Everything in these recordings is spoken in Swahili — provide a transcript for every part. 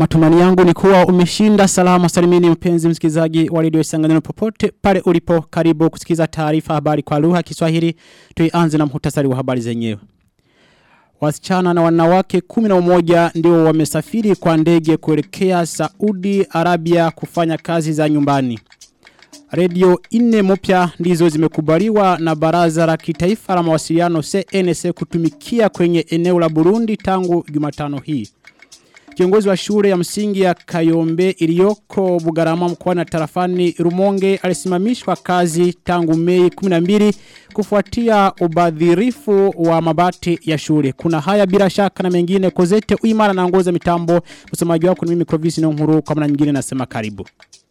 Matumani yangu ni kuwa umeshinda salama salimini mpenzi msikizaji wa redio Isanganiro popote pale ulipo karibu kusikiza taarifa habari kwa lugha ya Kiswahili tuianze na muhtasari wa habari zenyewe. Wasichana na wanawake kumi na umoja ndio wamesafiri kwa ndege kuelekea Saudi Arabia kufanya kazi za nyumbani. Radio ine mpya ndizo zimekubaliwa na baraza la kitaifa la mawasiliano CNC kutumikia kwenye eneo la Burundi tangu Jumatano hii. Kiongozi wa shule ya msingi ya Kayombe iliyoko Bugarama mkoani na tarafani Rumonge alisimamishwa kazi tangu Mei 12 kufuatia ubadhirifu wa mabati ya shule. Kuna haya bila shaka na mengine kozete uimara na ngoza mitambo. Msomaji wako ni mimi Clovis na Nkuru kwa maana nyingine nasema karibu.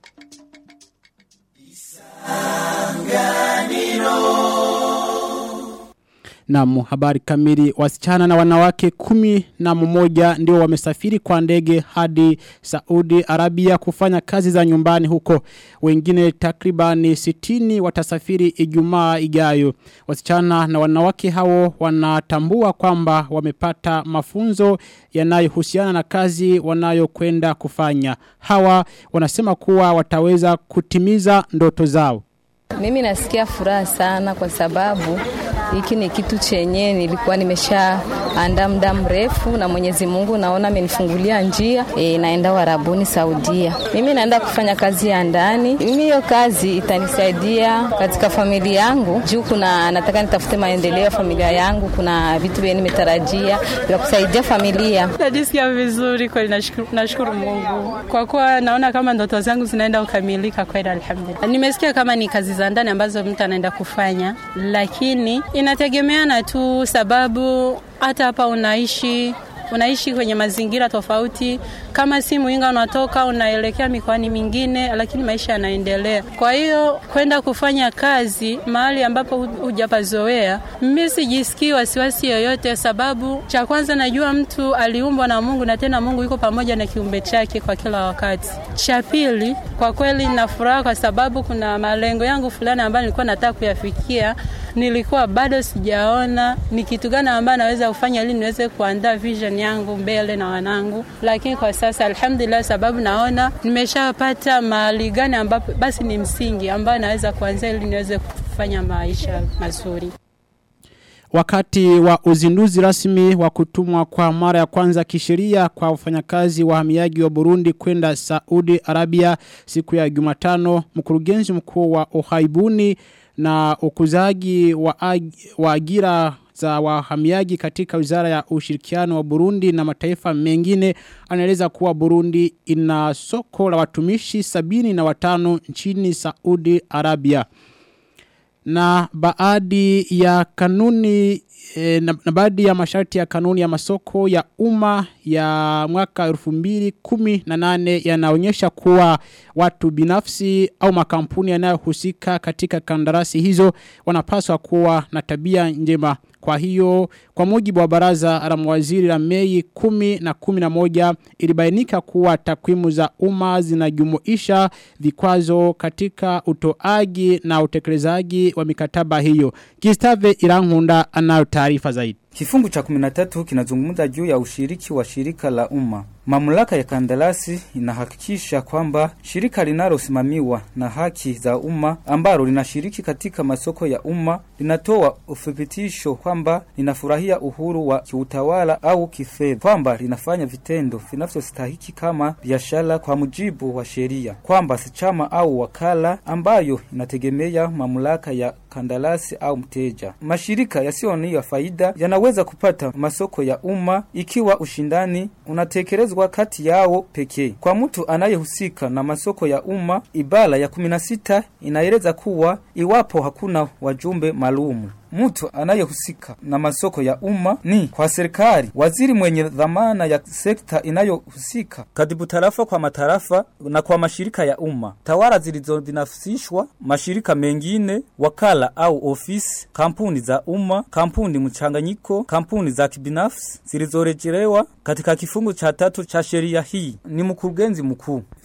Na habari kamili wasichana na wanawake kumi na mmoja ndio wamesafiri kwa ndege hadi Saudi Arabia kufanya kazi za nyumbani huko. Wengine takribani sitini watasafiri ijumaa ijayo. Wasichana na wanawake hao wanatambua kwamba wamepata mafunzo yanayohusiana na kazi wanayokwenda kufanya. Hawa wanasema kuwa wataweza kutimiza ndoto zao. Mimi nasikia furaha sana kwa sababu hiki ni kitu chenye nilikuwa nimesha anda muda mrefu na Mwenyezi Mungu naona amenifungulia njia e, naenda Warabuni Saudia. Mimi naenda kufanya kazi ya ndani. Mimi hiyo kazi itanisaidia katika familia yangu juu kuna nataka nitafute maendeleo ya familia yangu, kuna vitu vyenye nimetarajia vya kusaidia familia. Najisikia vizuri kweli, nashukuru, nashukuru Mungu kwa kuwa naona kama ndoto zangu zinaenda kukamilika kweli, alhamdulillah. Nimesikia kama ni kazi za ndani ambazo mtu anaenda kufanya, lakini inategemeana tu sababu hata hapa unaishi unaishi kwenye mazingira tofauti. Kama si Muinga unatoka unaelekea mikoani mingine, lakini maisha yanaendelea. Kwa hiyo kwenda kufanya kazi mahali ambapo hujapazoea, mimi sijisikii wasiwasi yoyote, sababu cha kwanza najua mtu aliumbwa na Mungu na tena Mungu yuko pamoja na kiumbe chake kwa kila wakati. Cha pili, kwa kweli nina furaha kwa sababu kuna malengo yangu fulani ambayo nilikuwa nataka kuyafikia nilikuwa bado sijaona ni kitu gani ambayo naweza kufanya ili niweze kuandaa vision yangu mbele na wanangu, lakini kwa sasa alhamdulillah, sababu naona nimeshapata mahali gani ambapo basi ni msingi ambayo naweza kuanzia ili niweze kufanya maisha mazuri. Wakati wa uzinduzi rasmi wa kutumwa kwa mara ya kwanza kisheria kwa wafanyakazi wahamiaji wa Burundi kwenda Saudi Arabia siku ya Jumatano, mkurugenzi mkuu wa uhaibuni na ukuzaji wa, ag, wa agira za wahamiaji katika wizara ya ushirikiano wa Burundi na mataifa mengine anaeleza kuwa Burundi ina soko la watumishi sabini na watano nchini Saudi Arabia. Na baadhi ya kanuni e, na, na baadhi ya masharti ya kanuni ya masoko ya umma ya mwaka 2018 yanaonyesha kuwa watu binafsi au makampuni yanayohusika katika kandarasi hizo wanapaswa kuwa na tabia njema. Kwa hiyo, kwa mujibu wa baraza la mawaziri la Mei 10 na 11 ilibainika kuwa takwimu za umma zinajumuisha vikwazo katika utoaji na utekelezaji wa mikataba hiyo. Gustave Irankunda anayo taarifa zaidi. Kifungu cha 13 kinazungumza juu ya ushiriki wa shirika la umma. Mamlaka ya kandarasi inahakikisha kwamba shirika linalosimamiwa na haki za umma ambalo linashiriki katika masoko ya umma linatoa uthibitisho kwamba linafurahia uhuru wa kiutawala au kifedha, kwamba linafanya vitendo vinavyostahiki kama biashara kwa mujibu wa sheria, kwamba si chama au wakala ambayo inategemea mamlaka ya kandarasi au mteja. Mashirika yasiyo ya faida yanaweza kupata masoko ya umma ikiwa ushindani unatekelezwa kati yao pekee. Kwa mtu anayehusika na masoko ya umma, ibara ya 16 inaeleza kuwa iwapo hakuna wajumbe maalumu mtu anayehusika na masoko ya umma ni kwa serikali, waziri mwenye dhamana ya sekta inayohusika, katibu tarafa kwa matarafa na kwa mashirika ya umma, tawala zilizobinafsishwa, mashirika mengine, wakala au ofisi, kampuni za umma, kampuni mchanganyiko, kampuni za kibinafsi zilizorejelewa katika kifungu cha tatu cha sheria hii. Ni mkurugenzi mkuu.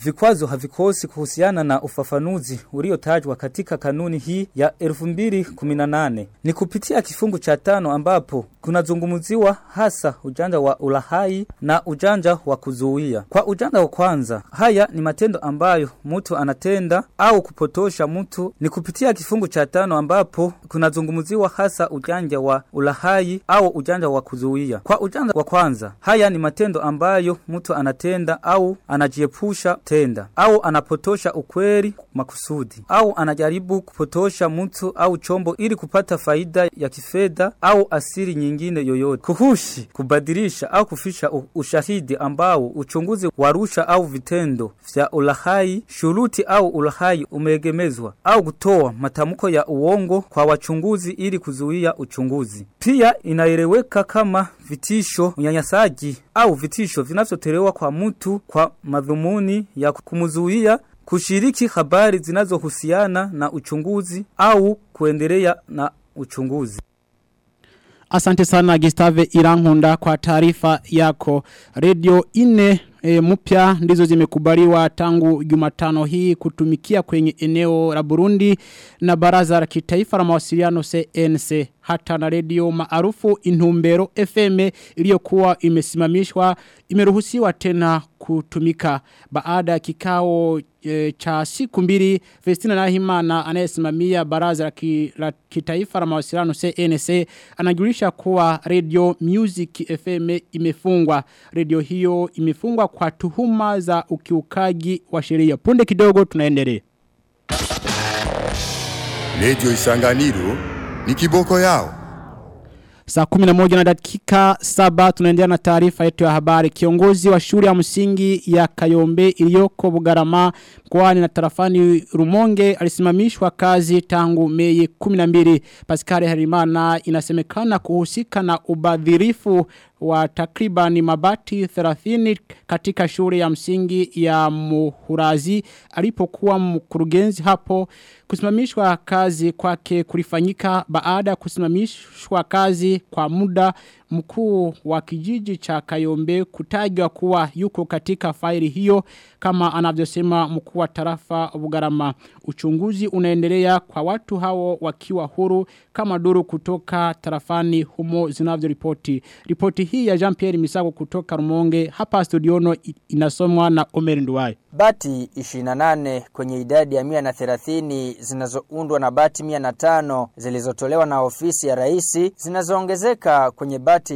vikwazo havikosi kuhusiana na ufafanuzi uliotajwa katika kanuni hii ya 2018 ni kupitia kifungu cha tano ambapo kunazungumziwa hasa ujanja wa ulahai na ujanja wa kuzuia. Kwa ujanja wa kwanza, haya ni matendo ambayo mtu anatenda au kupotosha mtu. Ni kupitia kifungu cha tano ambapo kunazungumziwa hasa ujanja wa ulahai au ujanja wa kuzuia. Kwa ujanja wa kwanza, haya ni matendo ambayo mtu anatenda au anajiepusha tenda au anapotosha ukweli makusudi au anajaribu kupotosha mtu au chombo ili kupata faida ya kifedha au asiri nyingine yoyote. Kuhushi, kubadilisha au kufisha u- ushahidi ambao uchunguzi warusha au vitendo vya ulahai, shuruti au ulahai umeegemezwa au kutoa matamko ya uongo kwa wachunguzi ili kuzuia uchunguzi. Pia inaeleweka kama vitisho, unyanyasaji au vitisho vinavyotolewa kwa mtu kwa madhumuni ya kumzuia kushiriki habari zinazohusiana na uchunguzi au kuendelea na uchunguzi. Asante sana Gustave Irankunda kwa taarifa yako. Radio ine e, mpya ndizo zimekubaliwa tangu Jumatano hii kutumikia kwenye eneo la Burundi na baraza la kitaifa la mawasiliano CNC hata na redio maarufu Intumbero FM iliyokuwa imesimamishwa imeruhusiwa tena kutumika baada ya kikao e, cha siku mbili Festina Nahimana anayesimamia baraza la, ki, la kitaifa la mawasiliano CNC anajulisha kuwa Radio Music FM imefungwa radio hiyo imefungwa kwa tuhuma za ukiukaji wa sheria punde kidogo tunaendelea Radio Isanganiro ni kiboko yao. Saa 11 na dakika saba tunaendelea na taarifa yetu ya habari. Kiongozi wa shule ya msingi ya Kayombe iliyoko Bugarama mkoani na tarafani Rumonge alisimamishwa kazi tangu Mei 12. Pascal Harimana inasemekana kuhusika na ubadhirifu wa takribani mabati 30 katika shule ya msingi ya Muhurazi alipokuwa mkurugenzi hapo kusimamishwa kazi kwake kulifanyika baada ya kusimamishwa kazi kwa muda mkuu wa kijiji cha Kayombe kutajwa kuwa yuko katika faili hiyo kama anavyosema mkuu wa tarafa Bugarama uchunguzi unaendelea kwa watu hao wakiwa huru kama duru kutoka tarafani humo zinavyoripoti ripoti hii ya Jean-Pierre Misago kutoka Rumonge hapa studiono inasomwa na Omer Nduwai Bati 28 kwenye idadi ya 130 zinazoundwa na bati 105 zilizotolewa na ofisi ya raisi zinazoongezeka kwenye bati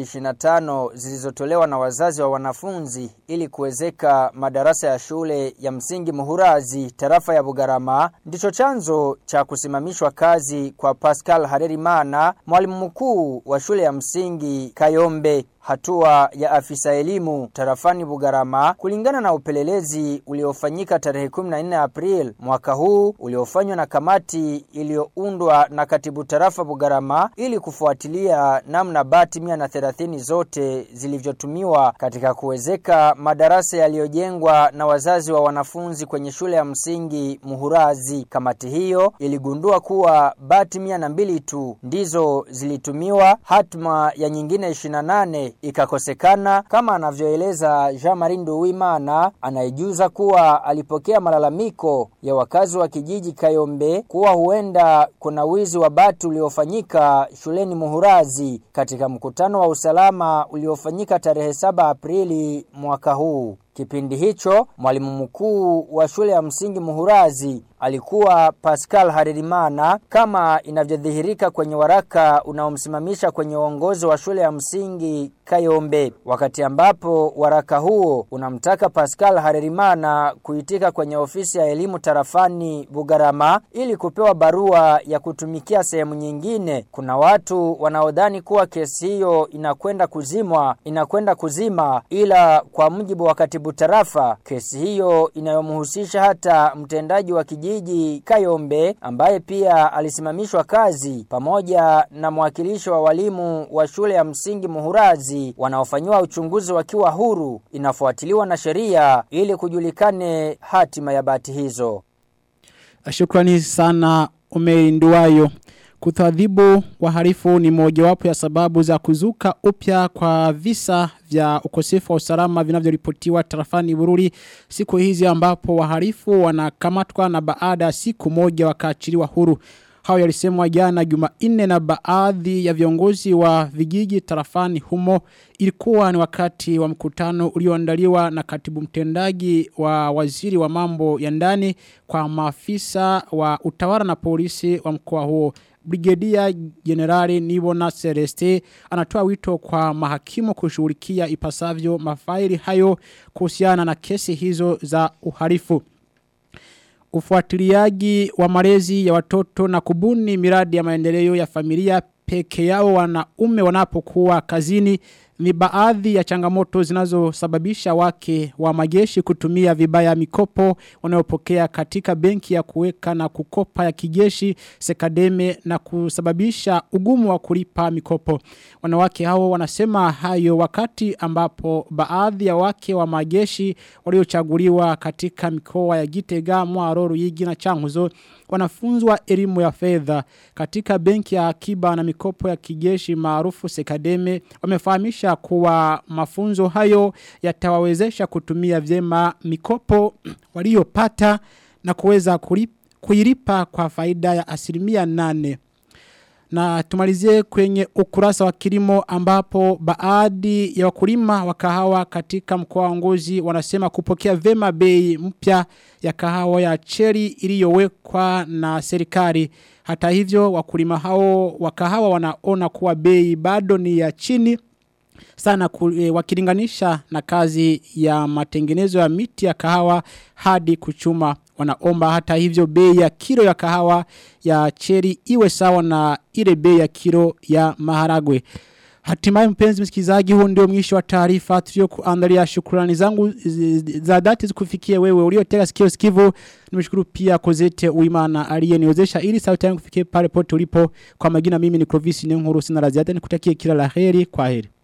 25 zilizotolewa na wazazi wa wanafunzi ili kuwezeka madarasa ya shule ya msingi Muhurazi tarafa ya Bugarama ndicho chanzo cha kusimamishwa kazi kwa Pascal Harerimana mwalimu mkuu wa shule ya msingi Kayombe hatua ya afisa elimu tarafani Bugarama kulingana na upelelezi uliofanyika tarehe 14 April mwaka huu uliofanywa na kamati iliyoundwa na katibu tarafa Bugarama ili kufuatilia namna bati 130 zote zilivyotumiwa katika kuwezeka madarasa yaliyojengwa na wazazi wa wanafunzi kwenye shule ya msingi Muhurazi. Kamati hiyo iligundua kuwa bati 102 tu ndizo zilitumiwa, hatma ya nyingine 28 ikakosekana kama anavyoeleza Jean-Marie Nduwimana anayejuza kuwa alipokea malalamiko ya wakazi wa kijiji Kayombe kuwa huenda kuna wizi wa bati uliofanyika shuleni Muhurazi katika mkutano wa usalama uliofanyika tarehe 7 Aprili mwaka huu. Kipindi hicho mwalimu mkuu wa shule ya msingi Muhurazi alikuwa Pascal Harerimana kama inavyodhihirika kwenye waraka unaomsimamisha kwenye uongozi wa shule ya msingi Kayombe wakati ambapo waraka huo unamtaka Pascal Harerimana kuitika kwenye ofisi ya elimu tarafani Bugarama ili kupewa barua ya kutumikia sehemu nyingine kuna watu wanaodhani kuwa kesi hiyo inakwenda kuzimwa inakwenda kuzima ila kwa mujibu wa katibu tarafa kesi hiyo inayomhusisha hata mtendaji wa kijiji Kayombe ambaye pia alisimamishwa kazi pamoja na mwakilishi wa walimu wa shule ya msingi Muhurazi wanaofanyiwa uchunguzi wakiwa huru inafuatiliwa na sheria ili kujulikane hatima ya bati hizo. Shukrani sana umeinduayo. Kutadhibu wahalifu ni mojawapo ya sababu za kuzuka upya kwa visa vya ukosefu wa usalama vinavyoripotiwa tarafani Bururi siku hizi ambapo wahalifu wanakamatwa na baada ya siku moja wakaachiliwa huru. Hao yalisemwa jana Jumanne na baadhi ya viongozi wa vijiji tarafani humo ilikuwa ni wakati wa mkutano ulioandaliwa na katibu mtendaji wa waziri wa mambo ya ndani kwa maafisa wa utawala na polisi wa mkoa huo. Brigedia Generali Nibona Celeste anatoa wito kwa mahakimu kushughulikia ipasavyo mafaili hayo kuhusiana na kesi hizo za uhalifu ufuatiliaji wa malezi ya watoto na kubuni miradi ya maendeleo ya familia peke yao wanaume wanapokuwa kazini ni baadhi ya changamoto zinazosababisha wake wa majeshi kutumia vibaya mikopo wanayopokea katika benki ya kuweka na kukopa ya kijeshi sekademe na kusababisha ugumu wa kulipa mikopo. Wanawake hao wanasema hayo wakati ambapo baadhi ya wake wa majeshi waliochaguliwa katika mikoa ya Gitega, Mwaro, Ruyigi na Changuzo wanafunzwa elimu ya fedha katika benki ya akiba na mikopo ya kijeshi maarufu Sekademe wamefahamisha kuwa mafunzo hayo yatawawezesha kutumia vyema mikopo waliopata na kuweza kuilipa kwa faida ya asilimia nane. Na tumalizie kwenye ukurasa wa kilimo ambapo baadhi ya wakulima wa kahawa katika mkoa wa Ngozi wanasema kupokea vema bei mpya ya kahawa ya cheri iliyowekwa na serikali. Hata hivyo wakulima hao wa kahawa wanaona kuwa bei bado ni ya chini sana ku, e, wakilinganisha na kazi ya matengenezo ya miti ya kahawa hadi kuchuma wanaomba hata hivyo bei ya kilo ya kahawa ya cheri iwe sawa na ile bei ya kilo ya maharagwe Hatimaye mpenzi msikizaji huu ndio mwisho wa taarifa tulio kuandalia shukrani zangu za dhati zikufikie wewe uliotega sikio sikivu nimeshukuru pia Kozete Uimana aliyeniwezesha ili sauti yangu kufikie pale pote ulipo kwa majina mimi ni Clovis Nyenkuru sina la ziada nikutakie kila laheri kwa heri